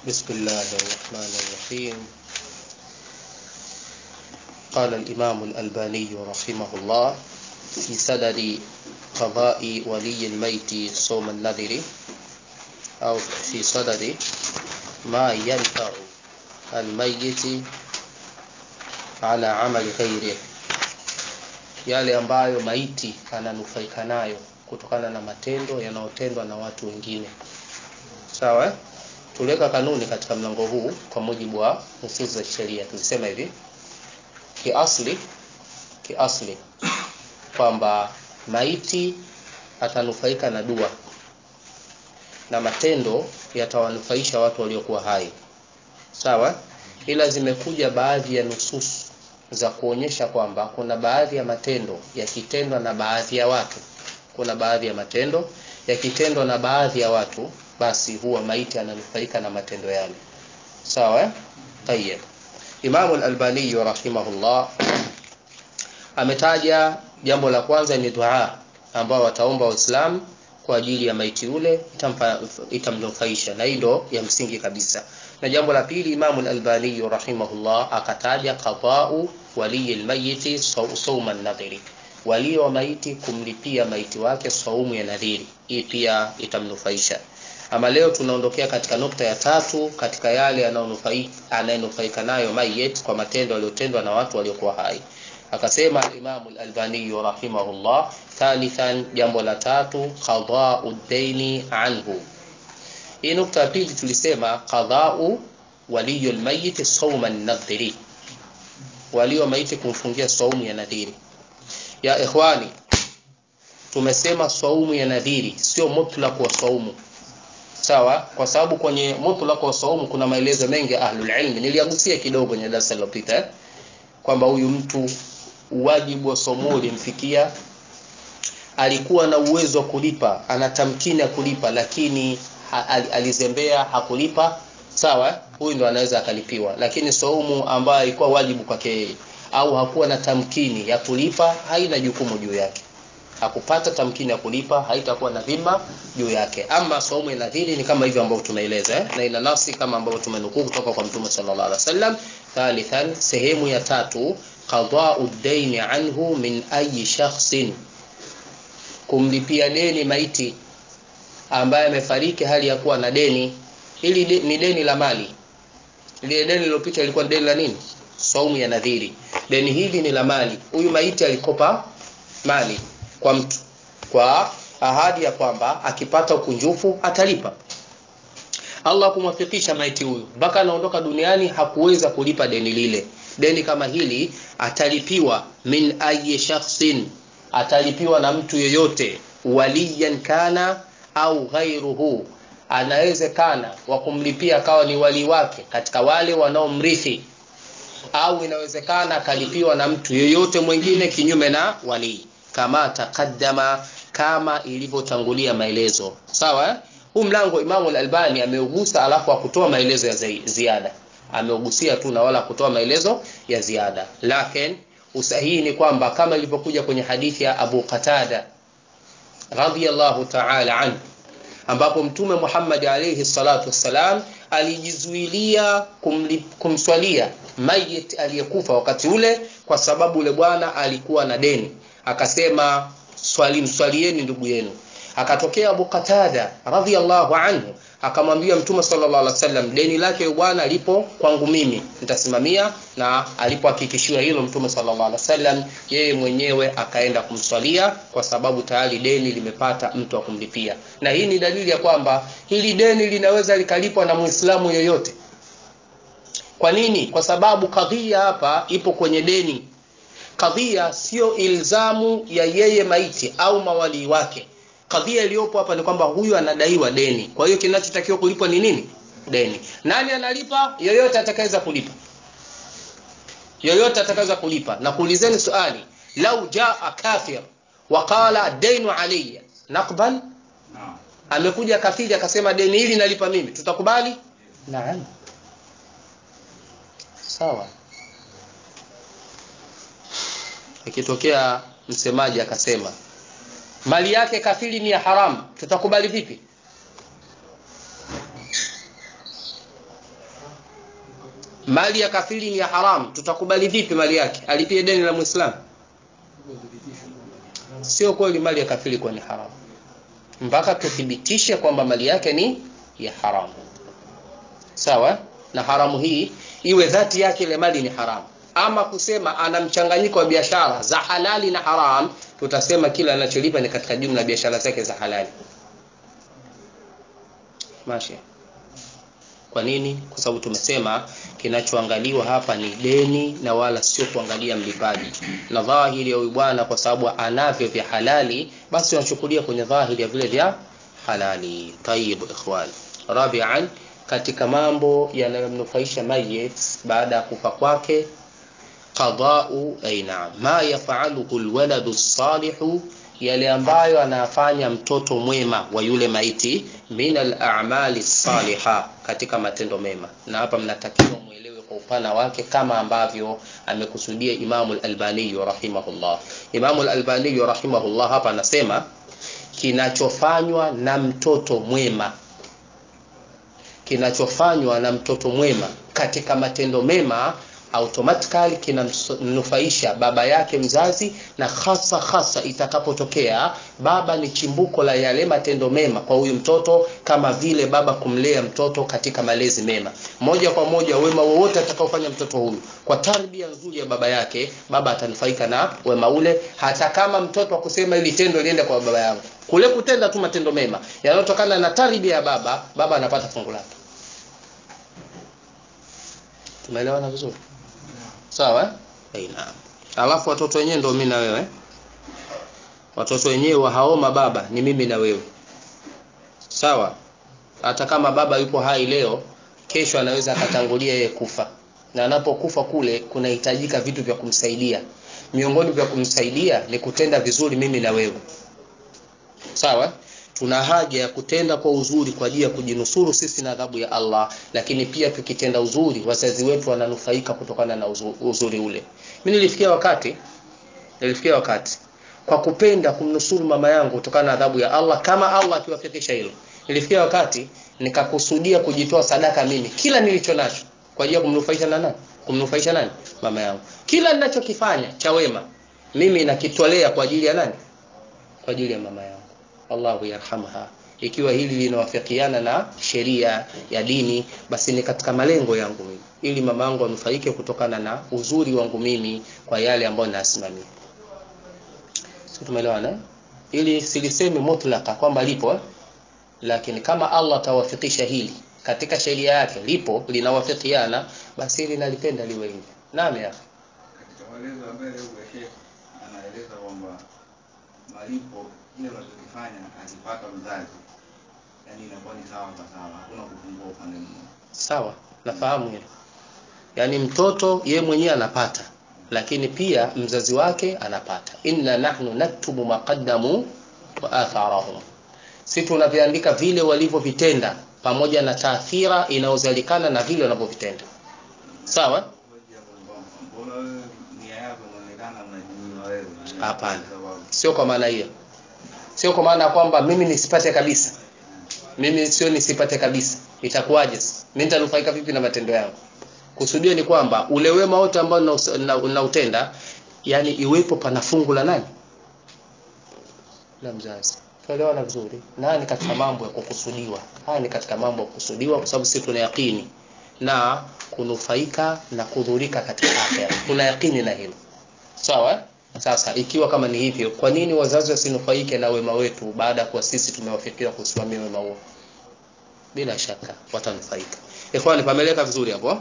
بسم الله الرحمن الرحيم قال الإمام الألباني رحمه الله في سدد قضاء ولي الميت صوم النذر أو في صدد ما ينفع الميت على عمل غيره yale ambayo maiti ananufaika nayo kutokana na matendo yanayotendwa na watu wengine sawa eh? tuliweka kanuni katika mlango huu kwa mujibu wa nusus za sheria tulisema hivi kiasli kiasli kwamba maiti atanufaika na dua na matendo yatawanufaisha watu waliokuwa hai sawa ila zimekuja baadhi ya nusus za kuonyesha kwamba kuna baadhi ya matendo yakitendwa na baadhi ya watu kuna baadhi ya matendo yakitendwa na baadhi ya watu basi huwa maiti ananufaika na matendo yale sawa eh? tayeb Imam al-Albani rahimahullah ametaja jambo la kwanza ni dua ambao wataomba waislamu kwa ajili ya maiti ule itampa itamnufaisha na hii ndo ya msingi kabisa na jambo la pili Imam al-Albani rahimahullah akataja qada'u wali al-mayyit sawma an-nadhiri wali wa maiti kumlipia maiti wake saumu ya nadhiri hii pia itamnufaisha ama leo tunaondokea katika nukta ya tatu katika yale anayenufaika nayo mayit kwa matendo yaliyotendwa na watu waliokuwa hai akasema al-Imam al-Albani rahimahullah thalithan jambo la tatu qada'u ad-daini anhu hii nukta ya pili tulisema qada'u waliyul mayyit sawma an-nadhiri walio maiti kumfungia saumu ya nadhiri ya ikhwani tumesema saumu ya nadhiri sio mutlaq wa saumu sawa kwa sababu kwenye mutlaq wa saumu kuna maelezo mengi ya ahlul ilm niliagusia kidogo kwenye darasa lililopita eh? kwamba huyu mtu wajibu wa saumu ulimfikia alikuwa na uwezo wa kulipa ana tamkini ya kulipa lakini ha, al, alizembea hakulipa sawa huyu ndo anaweza akalipiwa lakini saumu ambayo ilikuwa wajibu kwake au hakuwa na tamkini ya kulipa haina jukumu juu yake hakupata tamkini ya kulipa haitakuwa na dhima juu yake ama saumu ya nadhiri ni kama hivyo ambavyo tumeeleza eh? na ina nafsi kama ambavyo tumenukuu kutoka kwa mtume sallallahu alaihi wasallam thalithan sehemu ya tatu qada'u daini anhu min ayi shakhsin kumlipia deni maiti ambaye amefariki hali ya kuwa na deni hili de, ni deni la mali ile deni lililopita ilikuwa deni la nini saumu ya nadhiri deni hili ni la mali huyu maiti alikopa mali kwa mtu kwa ahadi ya kwamba akipata ukunjufu atalipa Allah kumwafikisha maiti huyu mpaka anaondoka duniani hakuweza kulipa deni lile deni kama hili atalipiwa min ayi shakhsin atalipiwa na mtu yeyote waliyan kana au ghairuhu anawezekana wa kumlipia akawa ni wali wake katika wale wanaomrithi au inawezekana akalipiwa na mtu yeyote mwingine kinyume na walii kama takaddama kama ilivyotangulia maelezo sawa eh? huu mlango Imamu al-Albani ameugusa alafu akutoa maelezo ya ziada ameugusia tu na wala kutoa maelezo ya ziada lakini usahihi ni kwamba kama ilivyokuja kwenye hadithi ya Abu Qatada radhiyallahu ta'ala anhu ambapo mtume Muhammad alayhi salatu wassalam alijizuilia kumswalia mayit aliyekufa wakati ule kwa sababu ule bwana alikuwa na deni akasema swali mswalieni ndugu yenu akatokea Abu Qatada radhiyallahu anhu akamwambia mtume sallallahu alaihi wasallam deni lake bwana lipo kwangu mimi nitasimamia na alipohakikishiwa hilo mtume sallallahu alaihi wasallam yeye mwenyewe akaenda kumswalia kwa sababu tayari deni limepata mtu wa kumlipia na hii ni dalili ya kwamba hili deni linaweza likalipwa na muislamu yoyote kwa nini kwa sababu kadhia hapa ipo kwenye deni kadhia sio ilzamu ya yeye maiti au mawali wake kadhia iliyopo hapa ni kwamba huyu anadaiwa deni kwa hiyo kinachotakiwa kulipwa ni nini deni nani analipa yoyote atakayeweza kulipa yoyote atakayeweza kulipa na kuulizeni swali lau jaa kafir waqala dainu alayya naqbal no. amekuja kafiri akasema deni hili nalipa mimi tutakubali naam sawa ikitokea msemaji akasema mali yake kafiri ni ya haramu tutakubali vipi mali ya kafiri ni ya haramu tutakubali vipi mali yake alipie deni la muislamu sio kweli mali ya kafiri kuwa ni haramu mpaka tuthibitishe kwamba mali yake ni ya haramu sawa na haramu hii iwe dhati yake ile mali ni haramu ama kusema ana mchanganyiko wa biashara za halali na haram tutasema kila anacholipa ni katika jumla ya biashara zake za halali mashi kwa nini kwa sababu tumesema kinachoangaliwa hapa ni deni na wala sio kuangalia mlipaji na dhahiri ya huyu bwana kwa sababu anavyo vya halali basi wanachukulia kwenye dhahiri ya vile vya halali tayib ikhwan rabian katika mambo yanayomnufaisha mayit baada ya kufa kwake qadau ay naam ma yafaluhu alwaladu salihu yale ambayo anafanya mtoto mwema wa yule maiti min al-a'mali saliha katika matendo mema na hapa mnatakiwa muelewe kwa upana wake kama ambavyo amekusudia Imamu al-Albani rahimahullah Imamu al-Albani rahimahullah hapa anasema kinachofanywa na mtoto mwema kinachofanywa na mtoto mwema katika matendo mema automatically kinamnufaisha baba yake mzazi na hasa hasa itakapotokea baba ni chimbuko la yale matendo mema kwa huyu mtoto kama vile baba kumlea mtoto katika malezi mema moja kwa moja wema wowote atakaofanya mtoto huyu kwa tarbia nzuri ya baba yake baba atanufaika na wema ule hata kama mtoto akusema ili tendo liende kwa baba yangu kule kutenda tu matendo mema yanayotokana na tarbia ya baba baba anapata fungu lake tumeelewana vizuri sawa eh naam alafu watoto wenyewe ndio mimi na wewe watoto wenyewe haoma baba ni mimi na wewe sawa hata kama baba yupo hai leo kesho anaweza akatangulia yeye kufa na anapokufa kule kunahitajika vitu vya kumsaidia miongoni vya kumsaidia ni kutenda vizuri mimi na wewe sawa tuna haja ya kutenda kwa uzuri kwa ajili ya kujinusuru sisi na adhabu ya Allah lakini pia tukitenda uzuri wazazi wetu wananufaika kutokana na uzuri, uzuri ule mimi nilifikia wakati nilifikia wakati kwa kupenda kumnusuru mama yangu kutokana na adhabu ya Allah kama Allah akiwafikisha hilo nilifikia wakati nikakusudia kujitoa sadaka mimi kila nilicho nacho kwa ajili ya kumnufaisha na nani kumnufaisha nani mama yangu kila ninachokifanya cha wema mimi nakitolea kwa ajili ya nani kwa ajili ya mama yangu Allahu yarhamha ikiwa hili linawafikiana na sheria ya dini basi ni katika malengo yangu mimi ili mama yangu anufaike kutokana na uzuri wangu mimi kwa yale ambayo nasimamia sisi tumeelewana ili silisemi mutlaka kwamba lipo eh? lakini kama Allah atawafikisha hili katika sheria yake lipo linawafikiana basi hili nalipenda liwe hivi naam ya katika maelezo ya mbele huko Sheikh anaeleza kwamba malipo kile unachokifanya akipata mzazi yani inakuwa ni sawa kwa sawa hakuna kupungua upande mmoja sawa nafahamu hilo yaani mtoto ye mwenyewe anapata lakini pia mzazi wake anapata inna nahnu naktubu maqaddamu wa atharahum si tunaviandika vile walivyovitenda pamoja na taathira inayozalikana na vile wanavyovitenda sawa Hoja kwamba mbona wewe nia yako inaonekana unajinyima wewe Hapana. Sababu- sio kwa maana hiyo sio kwa maana ya kwamba mimi nisipate kabisa mimi sio nisipate kabisa itakuwaje sasa? mimi nitanufaika vipi na matendo yangu kusudio ni kwamba ule wema wote ambao naus- na- nautenda yani iwepo pana fungu la nani la mzazi tuelewana vizuri na ni katika mambo ya kukusudiwa haya ni katika mambo ya kukusudiwa kwa sababu sisi tuna yakini na kunufaika na kudhurika katika akhera tuna yakini na hilo sawa eh? sasa ikiwa kama ni hivyo kwa nini wazazi wasinufaike na wema wetu baada ya kuwa sisi tumewafikia kusimamia wema huo bila shaka watanufaika ikhwani pameleka vizuri hapo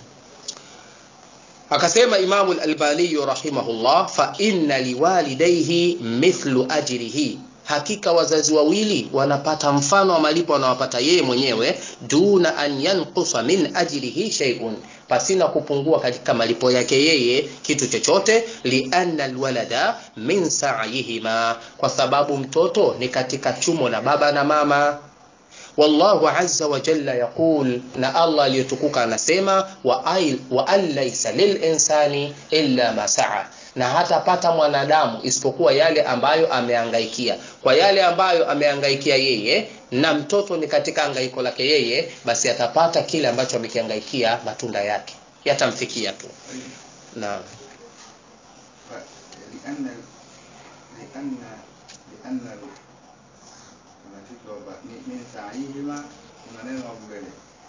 akasema imamu al-albani rahimahullah fa inna liwalidayhi mithlu ajrihi hakika wazazi wawili wanapata mfano wa malipo wanawapata yeye mwenyewe duna an yanqusa min ajrihi shay'un pasina kupungua katika malipo yake yeye kitu chochote lianna alwalada min sa'yihima kwa sababu mtoto ni katika chumo la baba na mama wallahu azza wa jalla yaqul na Allah aliyetukuka anasema wa ay wa an laysa lil insani illa ma sa'a na hatapata mwanadamu isipokuwa yale ambayo ameangaikia kwa yale ambayo ameangaikia yeye na mtoto ni katika angaiko lake yeye basi atapata kile ambacho amekiangaikia matunda yake yatamfikia tu naam ف- لأن لأن لأن kuna kitu hapa mi- min saihima kuna neno hapo mbele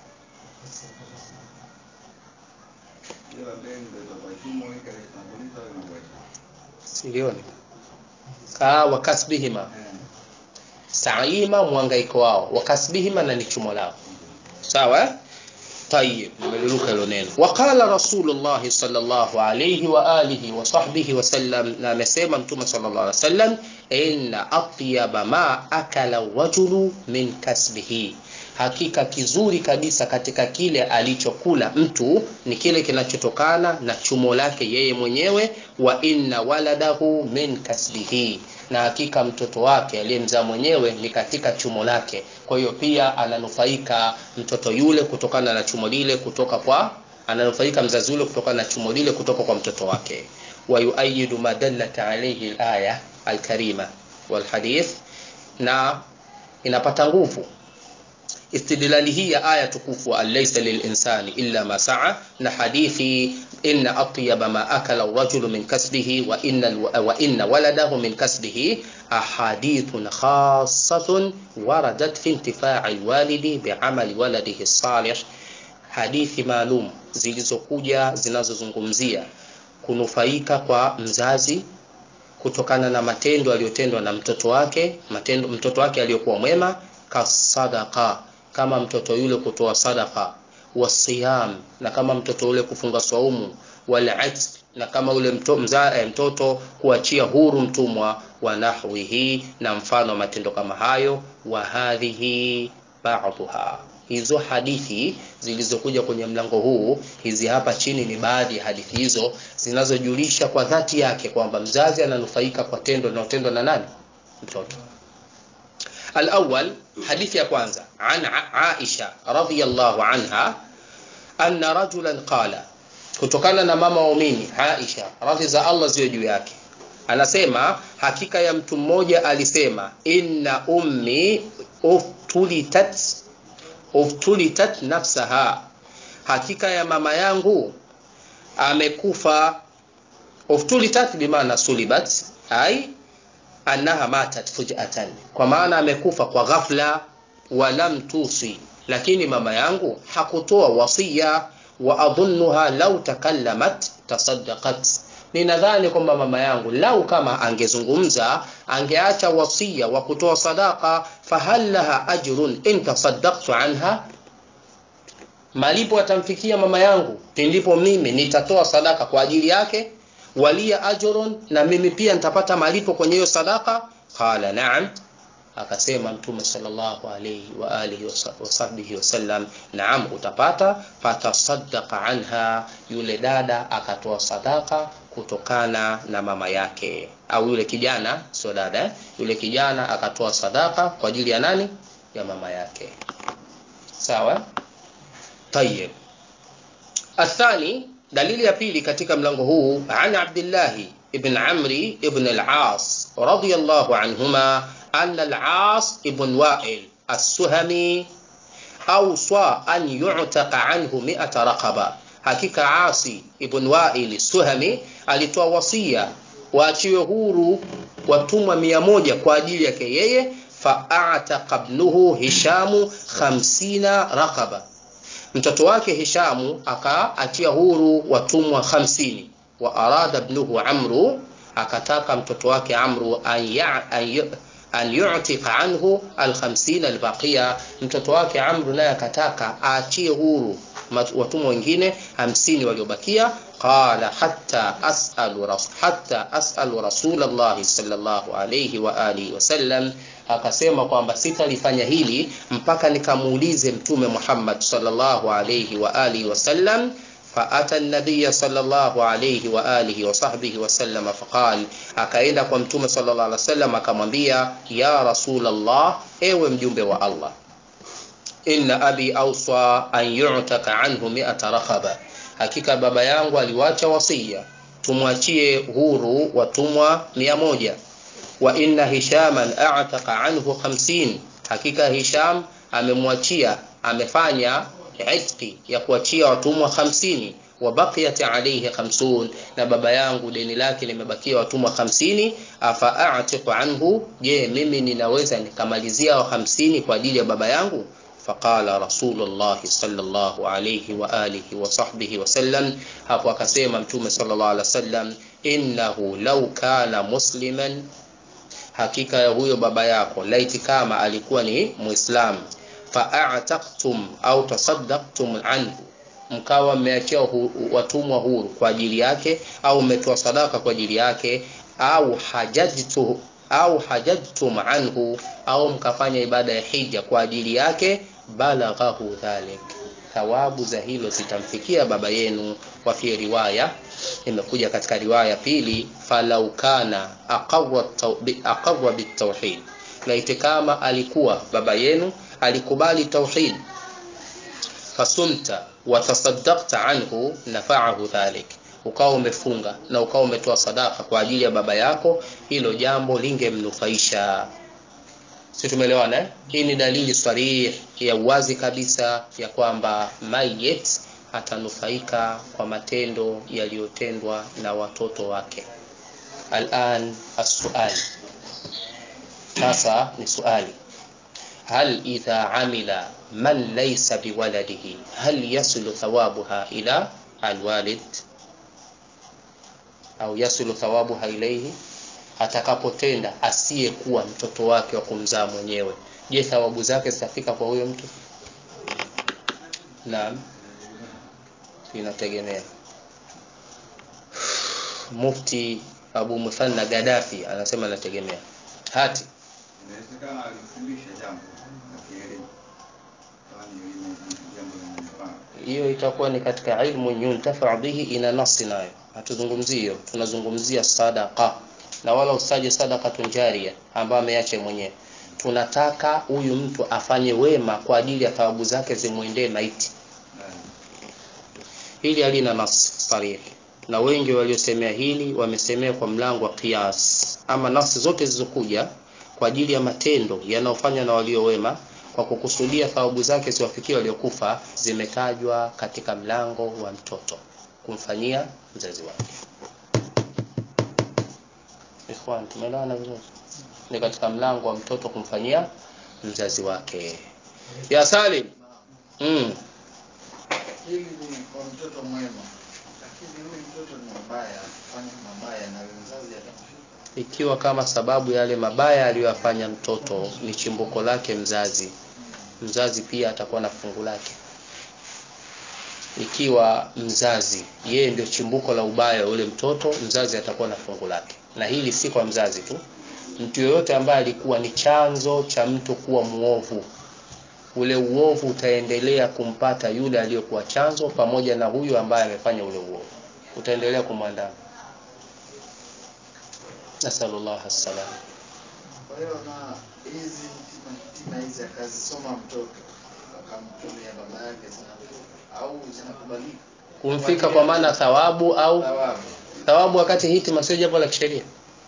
ile la mbele ndio itakuwa chumo ile inatanguliza au inakuacha silioni kaa wakasbihima eh saima mwangaiko wao wakasbihima na ni chumo lao sawa eh? طيب nimeliruka hilo neno waqala rasulullahi sallallahu alayhi wa alihi wa sahbihi wasallam na amesema mtume sallallahu alayhi wasallam inna atyaba ma akala rajulu min kasbihi hakika kizuri kabisa katika kile alichokula mtu ni kile kinachotokana na chumo lake yeye mwenyewe wa inna waladahu min kasbihi na hakika mtoto wake aliyemzaa mwenyewe ni katika chumo lake kwa hiyo pia ananufaika mtoto yule kutokana na chumo lile kutoka kwa ananufaika mzazi yule kutokana na chumo lile kutoka kwa mtoto wake wayuayidu ma dallat alayhi alaya alkarima walhadith na inapata nguvu istidlali hii ya aya tukufu alaysa lilinsani illa ma saa na hadithi inna atyaba ma akala rajulu min kasbihi wa inna, wa inna waladahu min kasbihi ahadithun khassatun waradat fi intifai lwalidi biamali waladihi salih hadithi maalum zilizokuja zinazozungumzia kunufaika kwa mzazi kutokana na matendo aliyotendwa na mtoto wake matendo mtoto wake aliyokuwa mwema kasadaqa kama mtoto yule kutoa sadaqa wasiyam na kama mtoto yule kufunga saumu wal na kama yule mto, mza, eh, mtoto kuachia huru mtumwa wa nahwihi na mfano wa matendo kama hayo wa hadhihi ba'dha hizo hadithi zilizokuja kwenye mlango huu hizi hapa chini ni baadhi ya hadithi hizo zinazojulisha kwa dhati yake kwamba mzazi ananufaika kwa tendo linalotendwa na nani mtoto الأول حديث يا كwanza عن عائشة رضي الله عنها أن رجلا قال kutokana na mama waumini Aisha radhi za Allah ziwe juu yake anasema hakika ya mtu mmoja alisema inna ummi uftulitat uftulitat nafsaha hakika ya mama yangu amekufa uftulitat bimaana sulibat ai annaha matat fujatan kwa maana amekufa kwa ghafla walam tusi lakini mama yangu hakutoa wasia wa adhunnuha law takallamat tasaddaqat ninadhani kwamba mama yangu lau kama angezungumza angeacha wasia wa kutoa sadaka fahal laha ajrun in tasaddaqtu anha malipo atamfikia mama yangu ndipo mimi nitatoa sadaka kwa ajili yake walia ajrun na mimi pia nitapata malipo kwenye hiyo sadaka qala na'am akasema mtume sallallahu alayhi wa alihi wa sahbihi wasallam naam utapata fatasaddaqa anha yule dada akatoa sadaka kutokana na mama yake au yule kijana sio dada eh? yule kijana akatoa sadaka kwa ajili ya nani ya mama yake sawa tayeb athani dalili ya pili katika mlango huu an abdillahi ibn amri ibn al-as radiyallahu anhuma أن العاص ابن وائل السهمي أوصى أن يعتق عنه مئة رقبة hakika Asi ibn Wail Suhami alitoa wasia waachiwe huru watumwa mia moja kwa ajili yake yeye faataqa ibnuhu Hishamu khamsina raqaba mtoto wake Hishamu akaachia huru watumwa hamsini wa arada ibnuhu Amru akataka mtoto wake Amru an ya, an an yu'tika anhu al-50 al-baqiya mtoto wake Amru naye akataka aachie huru watumwa wengine 50 waliobakia qala hatta as'alu ras hatta as'alu rasulullah sallallahu alayhi wa alihi wasallam akasema kwamba sitalifanya hili mpaka nikamuulize mtume Muhammad sallallahu alayhi wa alihi wasallam فأتى النبي صلى الله عليه وآله وصحبه وسلم فقال akaenda kwa mtume sallallahu alaihi wasallam akamwambia ya rasul Allah ewe mjumbe wa Allah inna abi awsa an yu'taka anhu mi'ata rakhaba hakika baba yangu aliwacha wasia tumwachie huru watumwa mia moja wa inna hishaman a'taqa anhu 50 hakika hisham amemwachia amefanya itqi ya kuachia watumwa 50 wa baqiyat alayhi 50 na baba yangu deni lake limebakia watumwa 50 afa a'tiqu anhu je mimi ninaweza nikamalizia wa 50 kwa ajili ya baba yangu faqala rasulullah sallallahu alayhi wa alihi wa sahbihi wasallam hapo akasema mtume sallallahu alaihi wasallam innahu law kana musliman hakika ya huyo baba yako laiti kama alikuwa ni muislam fa'ataqtum au tasaddaqtum anhu mkawa mmeachia hu, watumwa huru kwa ajili yake au mmetoa sadaka kwa ajili yake au hajajtu au hajajtum anhu au mkafanya ibada ya hija kwa ajili yake balaghahu dhalik thawabu za hilo zitamfikia baba yenu wa fi riwaya imekuja katika riwaya pili falau kana aqawwa bitawhid laiti kama alikuwa baba yenu alikubali tauhid fasumta watasaddaqta anhu nafa'ahu dhalik ukawa umefunga na ukawa umetoa sadaka kwa ajili ya baba yako hilo jambo lingemnufaisha si tumeelewana eh? hii ni dalili sarih ya uwazi kabisa ya kwamba mayit atanufaika kwa matendo yaliyotendwa na watoto wake alan as-su'al sasa ni swali hal idha amila man laysa biwaladihi hal yasulu thawabuha ila alwalid au yasulu thawabuha ilayhi atakapotenda asiyekuwa mtoto wake wa kumzaa mwenyewe je thawabu zake zitafika kwa huyo mtu naam inategemea mufti abu muthanna gadafi anasema inategemea hati inawezekana alimfundisha jambo la kielimu kama ni elimu jambo la manufaa hiyo itakuwa ni katika ilmu yuntafa bihi ina nasi nayo hatuzungumzii hiyo tunazungumzia sadaqa na wala usaje sadaqatun jaria ambayo ameacha mwenyewe tunataka huyu mtu afanye wema kwa ajili ya thawabu zake zimwendee maiti hili halina nas sarih na wengi waliosemea hili wamesemea kwa mlango wa qiyas ama nasi zote zilizokuja kwa ajili ya matendo yanayofanywa na walio wema kwa kukusudia thawabu zake ziwafikie waliokufa zimetajwa katika mlango wa mtoto kumfanyia mzazi wake ikhwan tumeelewana vizuri ni katika mlango wa mtoto kumfanyia mzazi wake ya salim mm. hili ni kwa mtoto mwema lakini huyu mtoto ni mbaya fanya mabaya na mzazi atamshika ikiwa kama sababu yale mabaya aliyoyafanya mtoto ni chimbuko lake mzazi mzazi pia atakuwa na fungu lake ikiwa mzazi yeye ndio chimbuko la ubaya wa ule mtoto mzazi atakuwa na fungu lake na hili si kwa mzazi tu mtu yoyote ambaye alikuwa ni chanzo cha mtu kuwa muovu ule uovu utaendelea kumpata yule aliyokuwa chanzo pamoja na huyu ambaye amefanya ule uovu utaendelea kumwandama nasallallahu salam kwa hiyo na hizi tima, tima hizi akazisoma mtoto akamtumia baba yake zina au zinakubalika kumfika kwa maana thawabu au thawabu thawabu wakati hitima sio jambo la kisheria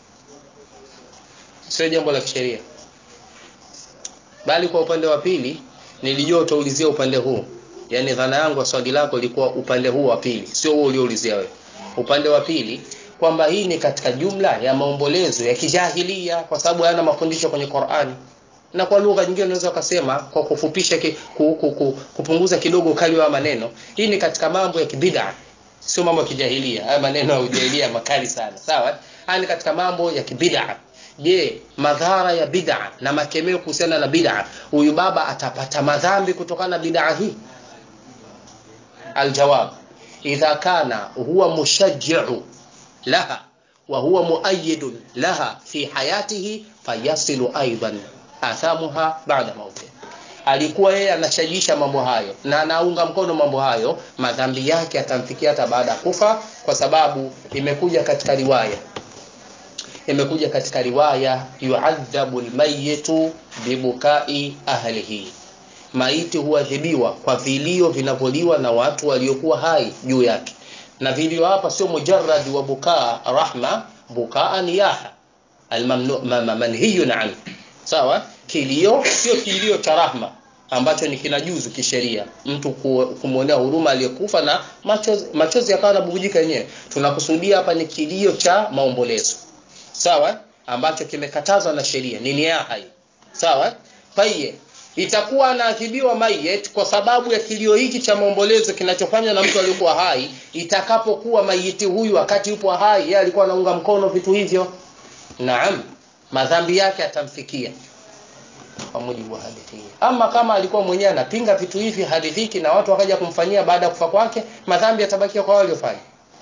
sio jambo la kisheria bali kwa upande wa pili nilijua utaulizia upande huu yaani dhana yangu ya swali lako ilikuwa upande huu wa pili sio huo ulioulizia wewe upande wa pili kwamba hii ni katika jumla ya maombolezo ya kijahilia kwa sababu hayana mafundisho kwenye Qur'ani na kwa lugha nyingine unaweza ukasema kwa kufupisha ki, ku, ku, ku, kupunguza kidogo ukali wa maneno hii ni katika mambo ya kibid'a sio mambo ya kijahilia haya maneno ya ujahilia makali sana sawa haya ni katika mambo ya kibid'a je madhara ya bid'a na makemeo kuhusiana na bid'a huyu baba atapata madhambi kutokana na bid'a hii aljawab idha kana huwa mushajji'u laha wa huwa muayyidun laha fi hayatihi fayasilu aidan athamuha ba'da mauti alikuwa yeye anashajisha mambo hayo na anaunga mkono mambo hayo madhambi yake atamfikia hata baada ya kufa kwa sababu imekuja katika riwaya imekuja katika riwaya yuadhabu almayitu bibukai ahlihi maiti huadhibiwa kwa vilio vinavyoliwa na watu waliokuwa hai juu yake na vilio hapa sio mujarrad wa bukaa rahma bukaa niyaha almanhiyun an sawa kilio sio kilio cha rahma ambacho ni kinajuzu kisheria mtu ku- kumwonea huruma aliyekufa na machozi, machozi yakawa yanabubujika yenyewe tunakusudia hapa ni kilio cha maombolezo sawa eh? ambacho kimekatazwa na sheria ni niaha hii sawa eh? tayeb itakuwa anaadhibiwa mayet kwa sababu ya kilio hiki cha maombolezo kinachofanywa na mtu aliyekuwa hai itakapokuwa mayiti huyu wakati yupo hai yeye alikuwa anaunga mkono vitu hivyo naam madhambi yake atamfikia kwa mujibu wa hadithi hii ama kama alikuwa mwenyewe anapinga vitu hivi haridhiki na watu wakaja kumfanyia baada ya kufa kwake madhambi yatabakia kwa wale waliofanya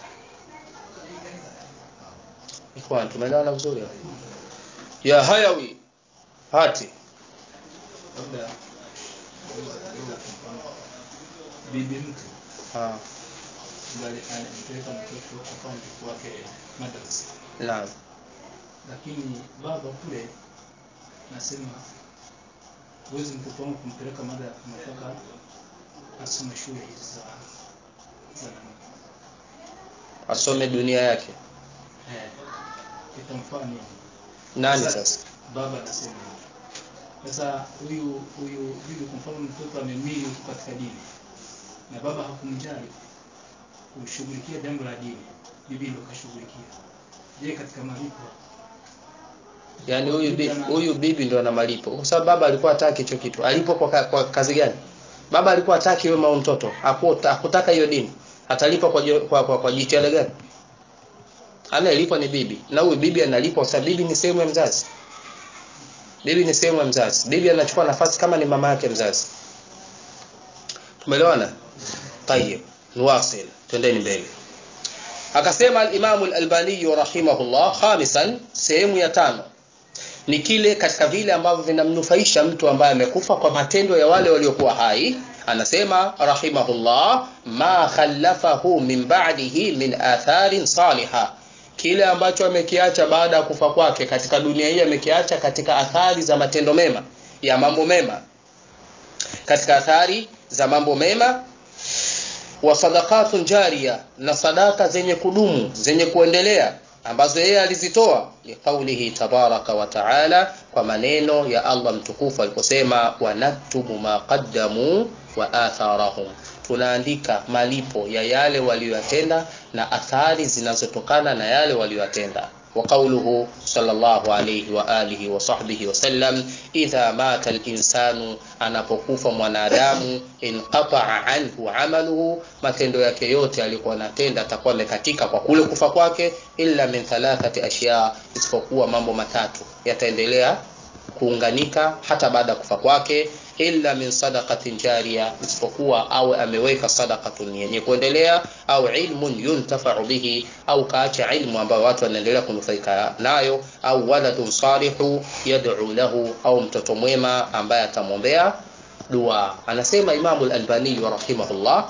ikhwan tumeelewana vizuri hapo? ya hayawi hati labda kuuza kidogo kwa mfano bibi mtu ah bali anampeleka mtoto kwa mtoto wake madrasa naam lakini baba kule nasema huwezi mtoto wangu kumpeleka mada nataka asome shule hizi za za nani. asome dunia yake eh, itamfaa nini nani Sasa- sasa baba anasema hivyo. sasa huyu huyu bibi kwa mfano mtoto amemili huko katika dini na baba hakumjali kushughulikia jambo la dini bibi ndo kashughulikia je katika malipo yaani huyu bi, huyu bibi ndo ana malipo kwa sababu baba alikuwa hataki hicho kitu alipo kwa, ka- kwa kazi gani baba alikuwa hataki wema wa mtoto Hakuta- hakutaka hiyo dini atalipa kwa, jo- kwa, kwa, kwa jitihada gani anayelipwa ni bibi na huyu bibi analipwa kwa sababu bibi ni sehemu ya mzazi bibi ni sehemu ya mzazi bibi anachukua nafasi kama ni mama yake mzazi tumeelewana tayeb nuwasil twendeni mbele akasema al-Imam al-Albani rahimahullah khamisan sehemu ya tano ni kile katika vile ambavyo vinamnufaisha mtu ambaye amekufa kwa matendo ya wale waliokuwa hai anasema rahimahullah ma khallafahu min ba'dihi min atharin salihah kile ambacho amekiacha baada ya kufa kwake katika dunia hii amekiacha katika athari za matendo mema ya mambo mema katika athari za mambo mema wa sadaqatun jariya na sadaka zenye kudumu zenye kuendelea ambazo yeye alizitoa liqaulihi tabaraka wa taala kwa maneno ya Allah mtukufu aliposema wanaktubu ma qaddamu wa atharahum tunaandika malipo ya yale waliyotenda na athari zinazotokana na yale waliyotenda وقوله صلى الله عليه وآله وصحبه وسلم إذا مات الإنسان anapokufa mwanadamu inqata'a anhu amaluhu matendo yake yote alikuwa anatenda atakuwa amekatika kwa kule kufa kwake illa min thalathati ashya isipokuwa mambo matatu yataendelea kuunganika hata baada ya kufa kwake illa min sadaqatin jariya isipokuwa awe ameweka sadaqatun yenye kuendelea au ilmun yuntafa'u bihi au kaacha ilmu ambayo watu wanaendelea kunufaika nayo au waladun salihu yad'u lahu au mtoto mwema ambaye atamwombea dua anasema Imam al-Albani rahimahullah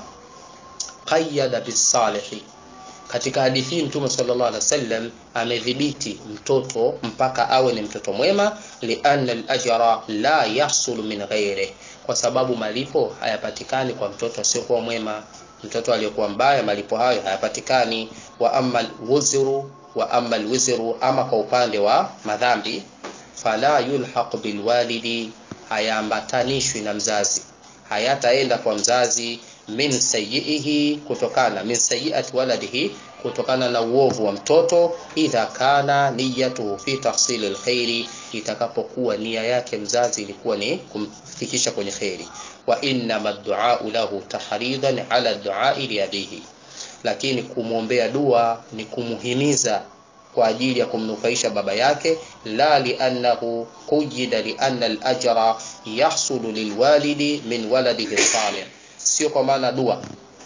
qayyada bis-salihi katika hadithi hii mtume sallallahu alaihi wasallam amedhibiti mtoto mpaka awe ni mtoto mwema lianna al-ajra la yahsul min ghairi kwa sababu malipo hayapatikani kwa mtoto asiyokuwa mwema mtoto aliyokuwa mbaya malipo hayo hayapatikani wa amma al-wuzru wa amma al-wizru ama kwa upande wa madhambi fala yulhaq bilwalidi hayaambatanishwi na mzazi hayataenda kwa mzazi min sayyihi kutokana min sayyiati waladihi kutokana na uovu wa mtoto idha kana niyatuhu fi tahsili alkhairi itakapokuwa nia yake mzazi ilikuwa ni kumfikisha kwenye khairi wa inna maddu'a lahu tahridan ala du'a li abihi lakini kumwombea dua ni kumuhimiza kwa ajili ya kumnufaisha baba yake la liannahu qujida lianna al-ajra yahsulu lilwalidi min waladihi salih sio kwa maana dua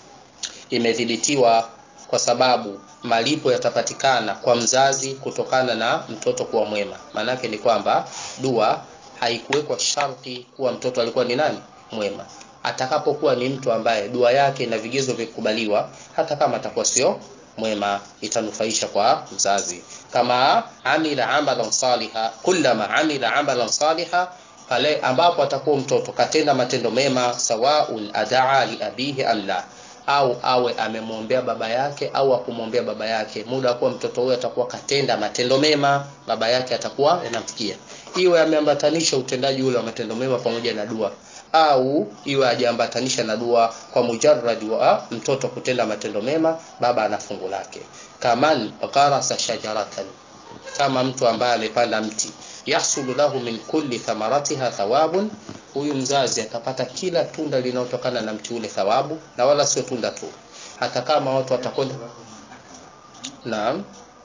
imedhibitiwa kwa sababu malipo yatapatikana kwa mzazi kutokana na mtoto kuwa mwema maanake ni kwamba dua haikuwekwa sharti kuwa mtoto alikuwa ni nani mwema atakapokuwa ni mtu ambaye dua yake na vigezo vikubaliwa hata kama atakuwa sio mwema itanufaisha kwa mzazi kama amila amalan saliha kullama amila amalan saliha pale ambapo atakuwa mtoto katenda matendo mema sawaun adaa li abihi am la au awe amemwombea baba yake au akumwombea baba yake muda kuwa mtoto huyo atakuwa katenda matendo mema baba yake atakuwa yanamfikia iwe ameambatanisha utendaji ule wa matendo mema pamoja na dua au iwe hajaambatanisha na dua kwa mujarrad wa mtoto kutenda matendo mema baba ana fungu lake kaman gharasa shajaratan kama mtu ambaye amepanda mti yahsulu lahu min kulli thamaratiha thawabun huyu mzazi atapata kila tunda linalotokana na mti ule thawabu na wala sio tunda tu hata kama watu watakwenda naam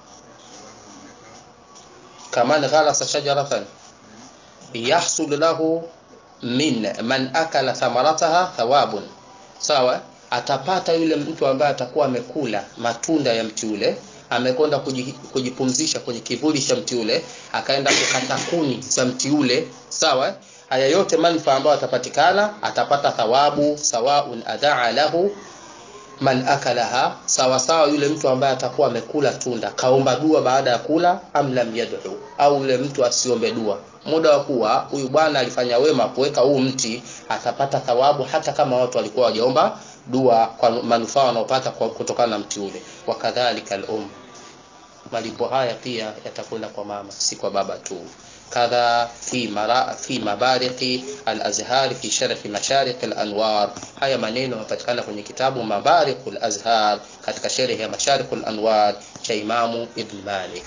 kaman gharasa shajaratan yahsul lahu min man akala thamarataha thawabun sawa atapata yule mtu ambaye atakuwa amekula matunda ya mti ule amekwenda kuji- kujipumzisha kwenye kivuli cha mti ule akaenda kukata kuni za mti ule sawa haya yote manufaa ambayo atapatikana atapata thawabu sawaun adaa lahu man akalaha sawa sawa yule mtu ambaye atakuwa amekula tunda kaomba dua baada ya kula am lam yad'u au yule mtu asiombe dua muda wa kuwa huyu bwana alifanya wema kuweka huu mti atapata thawabu hata kama watu walikuwa wajaomba dua kwa manufaa wanaopata kwa- kutokana na mti ule wakadhalika al-um malipo haya pia yatakwenda kwa mama si kwa baba tu kadha fi mara fi mabariqi al-azhar fi sharh mashariq al-anwar haya maneno yanapatikana kwenye kitabu mabariq al-azhar katika sharh ya mashariq al-anwar cha imamu ibn malik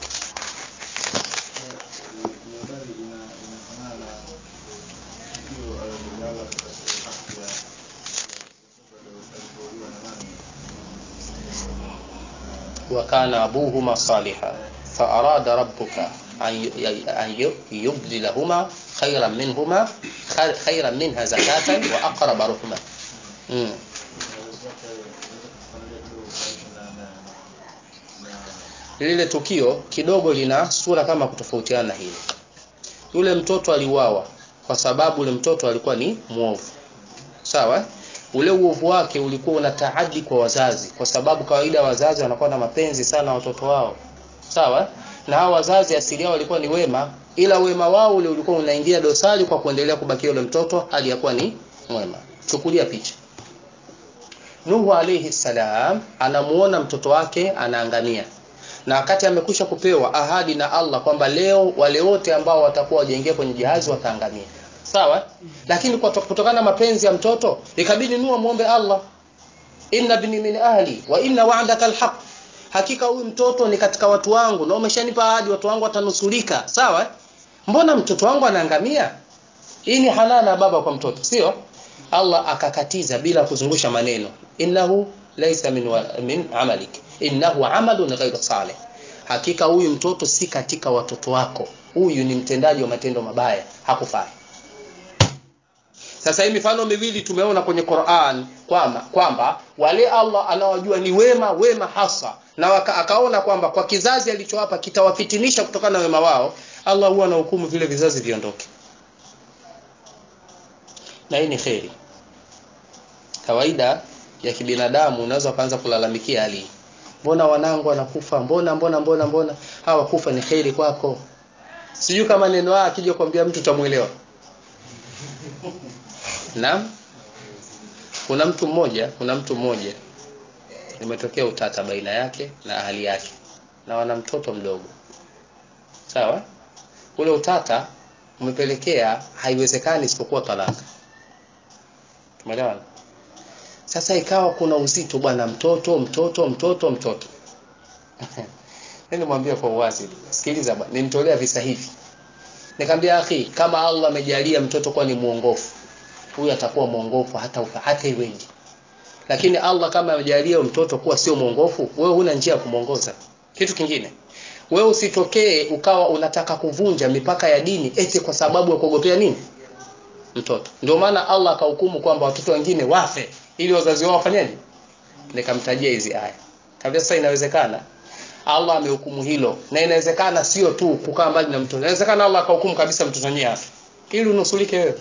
habari ina inafanana na tukio alilolala katika haki ya alipouliwa na nani وكان أبوهما صالحا فأراد ربك أن ي- أن ي- يبدلهما خيرا منهما خير- خيرا منها زكاة وأقرب رحمة مم. lile tukio kidogo lina sura kama kutofautiana na hili yule mtoto aliuawa kwa sababu yule mtoto alikuwa ni mwovu sawa ule uovu wake ulikuwa una taadi kwa wazazi kwa sababu kawaida wazazi wanakuwa na mapenzi sana watoto wao sawa na hao wazazi asili yao walikuwa ni wema ila wema wao ule ulikuwa unaingia dosari kwa kuendelea kubakia yule mtoto hali ya kuwa ni mwema chukulia picha Nuhu alayhi salam anamuona mtoto wake anaangamia na wakati amekwisha kupewa ahadi na Allah kwamba leo wale wote ambao watakuwa wajaingia kwenye jahazi wataangamia sawa lakini kwa kutokana na mapenzi ya mtoto ikabidi Nuhu muombe Allah inna bni min ahli wa inna wa'daka alhaq hakika huyu mtoto ni katika watu wangu na umeshanipa ahadi watu wangu watanusulika sawa mbona mtoto wangu anaangamia hii ni halala ya baba kwa mtoto sio Allah akakatiza bila kuzungusha maneno innahu laysa min, wa, min amalik innahu amalun ghayru salih hakika huyu mtoto si katika watoto wako huyu ni mtendaji wa matendo mabaya hakufai sasa hii mifano miwili tumeona kwenye Qur'an kwamba kwamba wale Allah anawajua ni wema wema hasa na waka, akaona kwamba kwa kizazi alichowapa kitawafitinisha kutokana na wema wao Allah huwa anahukumu vile vizazi viondoke na hii ni kheri kawaida ya kibinadamu unaweza kuanza kulalamikia hali hii. mbona wanangu wanakufa mbona mbona mbona mbona hawa kufa ni kheri kwako sijui kama neno haya akija kuambia mtu utamuelewa Naam. Kuna mtu mmoja, kuna mtu mmoja imetokea utata baina yake na ahali yake na wana mtoto mdogo. Sawa? Ule utata umepelekea haiwezekani isipokuwa talaka. Tumeelewana? Sasa ikawa kuna uzito bwana mtoto mtoto mtoto mtoto. Nini mwambie kwa uwazi. Sikiliza bwana, nimtolea visa hivi. Nikamwambia akhi, kama Allah amejalia mtoto kuwa ni muongofu, huyu atakuwa mwongofu hata ufa, hata iweje. Lakini Allah kama amejalia mtoto kuwa sio mwongofu, wewe huna njia ya kumwongoza. Kitu kingine, wewe usitokee ukawa unataka kuvunja mipaka ya dini eti kwa sababu ya kuogopea nini? Mtoto. Ndio maana Allah akahukumu kwamba watoto wengine wafe ili wazazi wao wafanyeje? Nikamtajia hizi aya. Kabisa sasa inawezekana Allah amehukumu hilo na inawezekana sio tu kukaa mbali na mtoto. Inawezekana Allah akahukumu kabisa mtoto mwenyewe afe. Ili unusulike wewe.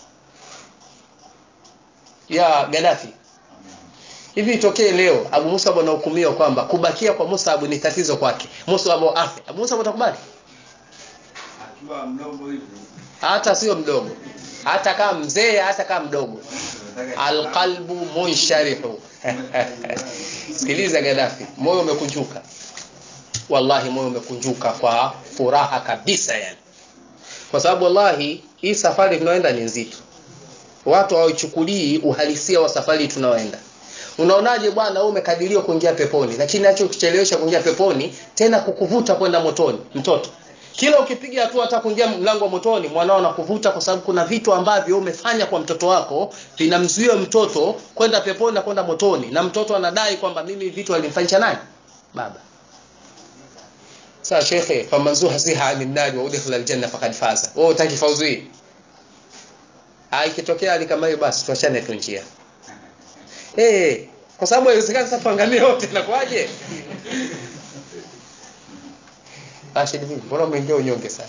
Ya Gaddafi. Hivi itokee leo Abu Musa anahukumiwa kwamba kubakia kwa Musa ni tatizo kwake. Musa afe. Abu Musa atakubali? akiwa mdogo hivi Hata sio mdogo. Hata kama mzee, hata kama mdogo. nataka Alqalbu munsharihu. Sikiliza Gaddafi, moyo umekunjuka. Wallahi moyo umekunjuka kwa furaha kabisa yani. kwa sababu wallahi hii safari tunaoenda ni nzito watu hawaichukulii uhalisia wa safari tunaoenda unaonaje bwana wewe umekadiriwa kuingia peponi lakini nacho kuchelewesha kuingia peponi tena kukuvuta kwenda motoni mtoto kila ukipiga hatua hata kuingia mlango wa motoni mwanao anakuvuta kwa sababu kuna vitu ambavyo umefanya kwa mtoto wako vinamzuia mtoto kwenda peponi na kwenda motoni na mtoto anadai kwamba mimi vitu alimfanyisha nani baba sasa shekhe faman zuhziha anin nari wa udkhila aljanna faqad faza wewe utaki fauzu hii Ah, ikitokea hali kama hiyo basi tuachane tu njia eh kwa sababu haiwezekani sasa tuangamie wote inakuwaje Rashid vipi mbona umeingia unyonge sana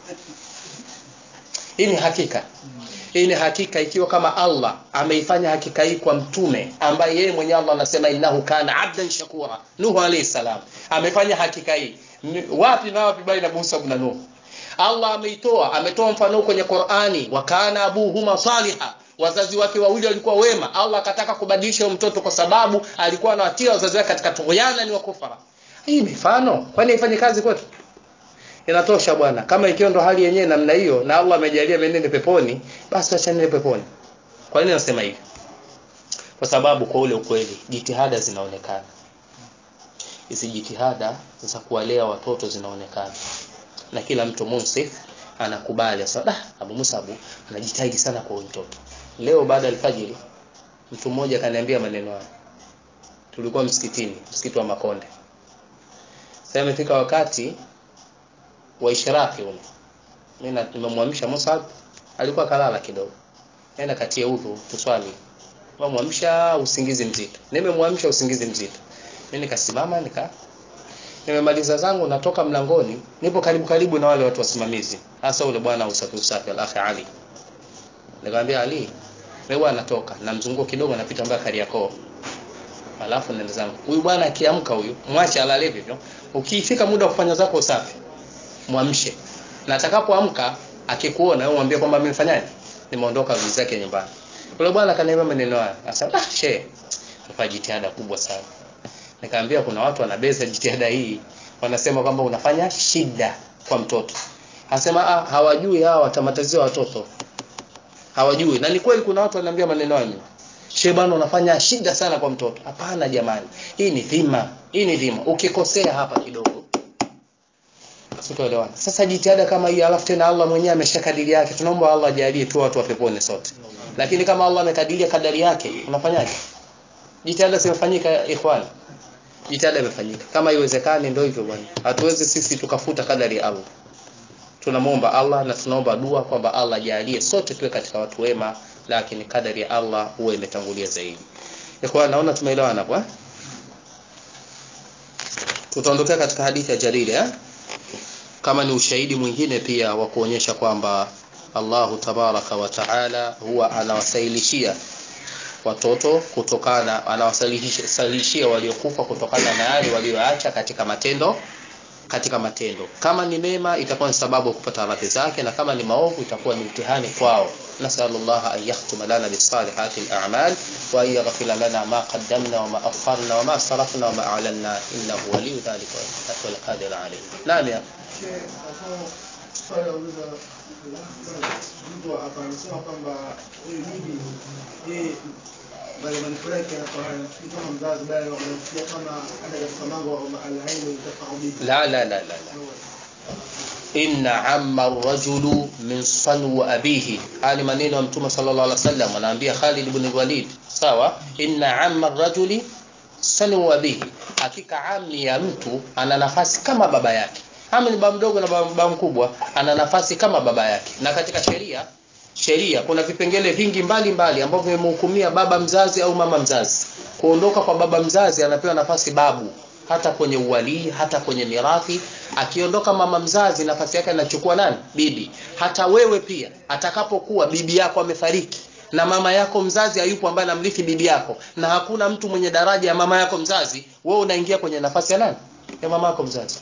hii ni hakika hii ni hakika ikiwa kama Allah ameifanya hakika hii kwa mtume ambaye yeye mwenyewe Allah anasema innahu kana abdan shakura Nuhu alayhi salam amefanya hakika hii Ni- wapi na wapi baina Musa na Nuhu Allah ameitoa ametoa mfano kwenye Qur'ani wa kana abuhuma saliha wazazi wake wawili walikuwa wema Allah akataka kubadilisha huyo mtoto kwa sababu alikuwa anawatia wazazi wake katika tughyana ni wakufara hii mifano kwani ifanye kazi kwetu inatosha bwana kama ikiwa ndo hali yenyewe namna hiyo na Allah amejalia menene peponi basi achanile peponi kwa nini nasema hivi kwa sababu kwa ule ukweli jitihada zinaonekana hizi jitihada za kuwalea watoto zinaonekana na kila mtu munsif anakubali sasa ah Abu Musabu anajitahidi sana kwa huyu mtoto leo baada ya alfajiri mtu mmoja kaniambia maneno haya tulikuwa msikitini msikiti wa Makonde sasa imefika wakati wa ishraki ule mimi na- nimemwamsha Musab alikuwa kalala kidogo nenda katie udhu tuswali nimemwamsha usingizi mzito nimemwamsha usingizi mzito mimi nikasimama nika nimemaliza zangu natoka mlangoni nipo karibu karibu na wale watu wasimamizi hasa ule bwana usafi usafi al-akhi Ali nikamwambia Ali mimi bwana natoka na mzunguko kidogo napita mpaka Kariakoo alafu nenda zangu huyu bwana akiamka huyu mwache alale hivyo ukifika muda wa kufanya zako usafi mwamshe na atakapoamka akikuona wewe mwambie kwamba mimi nifanyaje nimeondoka vizi zake nyumbani yule bwana akaniambia maneno haya akasema ah she nafanya jitihada kubwa sana nikamwambia kuna watu wanabeza jitihada hii wanasema kwamba unafanya shida kwa mtoto anasema ah hawajui hawa watamatazia watoto hawajui na ni kweli kuna watu wananiambia maneno hayo she bwana unafanya shida sana kwa mtoto hapana jamani hii ni dhima hii ni dhima ukikosea hapa kidogo Sitoelewana. Sasa jitihada kama hii alafu tena Allah mwenyewe ameshakadiri yake. Tunaomba Allah ajalie tu watu wa peponi sote. Lakini kama Allah amekadiria kadari yake, unafanyaje? Jitihada zimefanyika ikhwan. Jitihada imefanyika. Kama iwezekani ndio hivyo bwana. Hatuwezi sisi tukafuta kadari ya Allah. Tunamwomba Allah na tunaomba dua kwamba Allah ajalie sote tuwe katika watu wema, lakini kadari ya Allah huwa imetangulia zaidi. Ikhwan naona tumeelewana hapo eh? Tutaondokea katika hadithi ya Jariri eh? kama ni ushahidi mwingine pia wa kuonyesha kwamba Allahu tabaraka wa taala huwa anawasailishia watoto kutokana anawasalishia waliokufa kutokana na yale walioacha katika matendo katika matendo kama ni mema itakuwa ni sababu ya kupata radhi zake na kama ni maovu itakuwa ni mtihani kwao nasallallahu an yahtuma lana bisalihati al-a'mal wa an yaghfira lana ma qaddamna wa ma akharna wa ma sarafna wa ma a'lanna innahu waliyyu dhalika wal qadir alayh naam ya swali lauliza mtu hapa anasema kwamba huyu bibi yeye bali manufaa yake anakuwa anafikiri kama mzazi bali anafikiria kama hata katika mambo alaini itafaa bibi la la la la la inna amma rajulu min sanwa abihi haya ni maneno ya mtume sallallahu alaihi wasallam anaambia Khalid ibn Walid sawa inna amma rajuli sanwa abihi hakika ammi ya mtu ana nafasi kama baba yake ami ni baba mdogo na baba mkubwa ana nafasi kama baba yake na katika sheria sheria kuna vipengele vingi mbalimbali ambavyo vimemhukumia baba mzazi au mama mzazi kuondoka kwa baba mzazi anapewa nafasi babu hata kwenye uwalii hata kwenye mirathi akiondoka mama mzazi nafasi yake anachukua nani bibi hata wewe pia atakapokuwa bibi yako amefariki na mama yako mzazi hayupo ambaye anamrithi bibi yako na hakuna mtu mwenye daraja ya mama yako mzazi wewe unaingia kwenye nafasi ya nani ya mama yako mzazi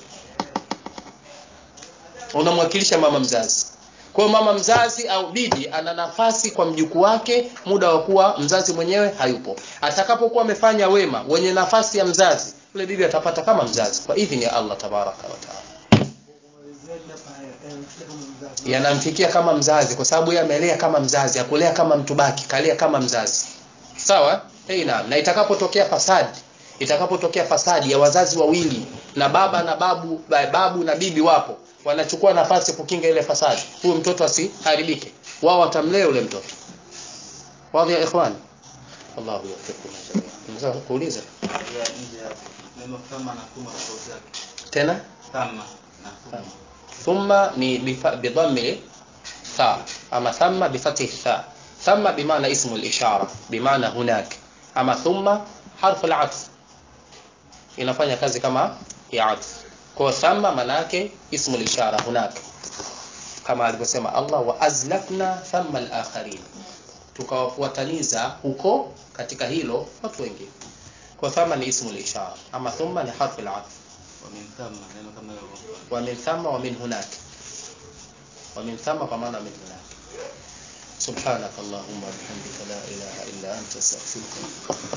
unamwakilisha mama mzazi kwa mama mzazi au bibi ana nafasi kwa mjukuu wake muda wa kuwa mzazi mwenyewe hayupo atakapokuwa amefanya wema wenye nafasi ya mzazi yule bibi atapata kama mzazi kwa idhini ya Allah tabaraka wa taala kumalizia hapa anafikiria kama mzazi yanamfikia kama mzazi kwa sababu yeye amelea kama mzazi akulea kama mtu baki kalea kama mzazi sawa hey, na, na itakapotokea fasadi itakapotokea fasadi ya wazazi wawili na baba na babu ba- babu na bibi wapo wanachukua nafasi kukinga ile fasadi huyu mtoto asiharibike wao watamlea yule mtoto wadhi ya ikhwan Allahu yuwaffiqkum jami'an unaweza kuuliza ya nje hapo neno thama na thuma tofauti yake tena thama na thuma ثم ni bifa- بضم ثاء أما ثم بفتح الثاء ثم بمعنى اسم الإشارة بمعنى هناك أما ثم حرف العطف inafanya kazi kama ya atf kwa thamma maana yake ismu ishara hunak kama alivyosema Allah wa azlafna thamma al-akharin tukawafuataniza huko katika hilo watu wengine kwa thamma ni ismu ishara ama thumma ni harfu al-atf wa min thama neno kama hilo wa min thamma wa min hunak wa min thamma kwa maana min hunak سبحانك اللهم وبحمدك لا إله إلا أنت أستغفرك